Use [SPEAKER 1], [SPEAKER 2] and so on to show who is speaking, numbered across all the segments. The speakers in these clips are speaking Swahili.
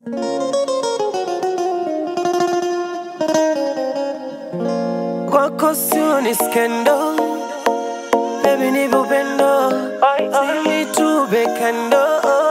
[SPEAKER 1] Kwako sio ni skendo, baby ni upendo, sinitube kando.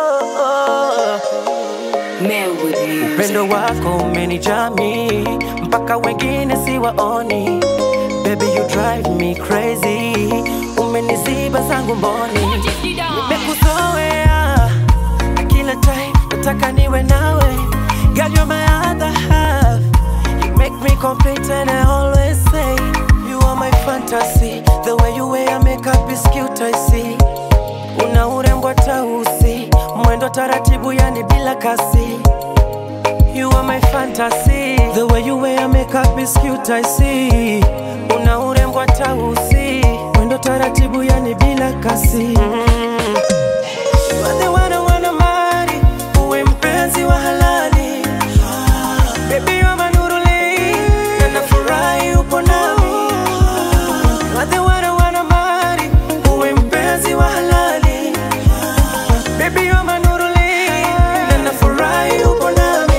[SPEAKER 1] Upendo wako umenijami mpaka wengine siwaoni. Baby you drive me crazy, umeniziba zangu mboni. Nimekuzoea na kila time nataka niwe nawe. Girl you're my other half, you make me complete and I always say you are my fantasy. The way you wear makeup is cute I see. Una urembo hata usi, mwendo taratibu yani bila kasi. You are my fantasy. The way you wear makeup is cute, I see. Una urembo hata usi, mwendo taratibu yani bila kasi. Mm. You are the one I wanna marry, uwe mpenzi wa halali. Baby you are my nuruli, na nafurahi upo nami. You are the one I wanna marry, uwe mpenzi wa halali. Baby you are my nuruli, na nafurahi upo nami.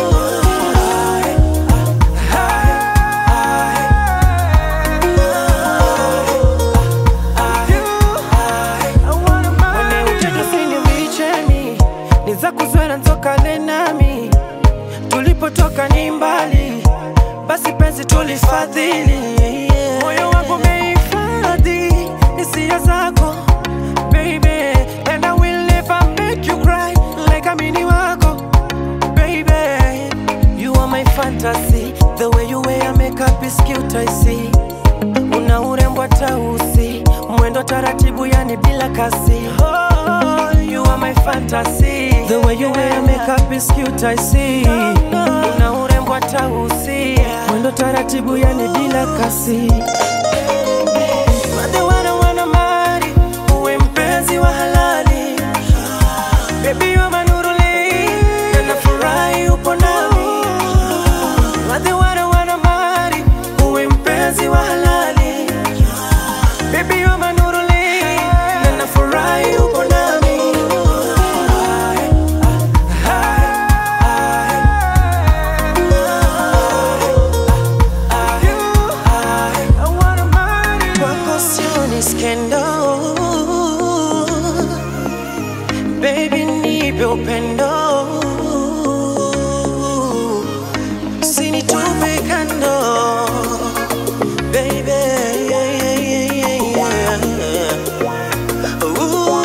[SPEAKER 1] Mwenye utendo sinivichemi ni za kuzwela nzokane nami tulipotoka ni mbali basi penzi tulifadhili moyo wangu umehifadhi hisia zako baby and I will never make you cry like amini wako baby you are my fantasy the way you wear makeup is cute I see una urembo hata usi mwendo taratibu yani bila kasi oh, you are my fantasy the way you wear makeup is cute I see una urembo hata usi mwendo taratibu yani bila kasi You are the one I wanna marry, uwe mpenzi wa halali Baby you are my nuruli, na nafurahi upo nami You are the one I wanna marry, uwe mpenzi wa halali Baby you are my nuruli, na nafurahi upo nami Kwako sio ni skendo Baby nipe upendo Usinitupe kando Baby yeah, yeah, yeah, yeah, yeah. Ooh.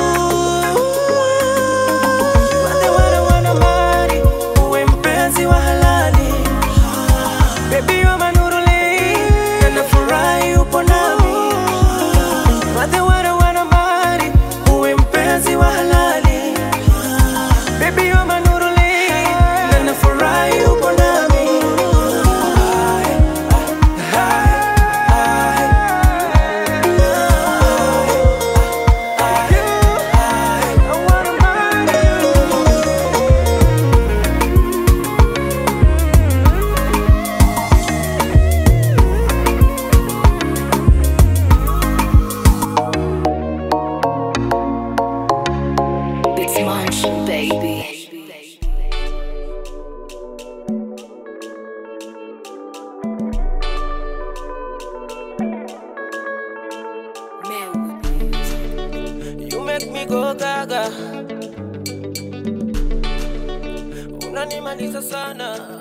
[SPEAKER 1] You are the one I wanna marry, uwe mpenzi wa halali Baby you are my nuruli, na nafurahi upo nami You are the one I wanna marry, uwe mpenzi wa halali Baby you are my nuruli, na nafurahi upo nami I wanna marry you
[SPEAKER 2] It's Munch, baby.
[SPEAKER 1] You make me go gaga, unanimaliza sana.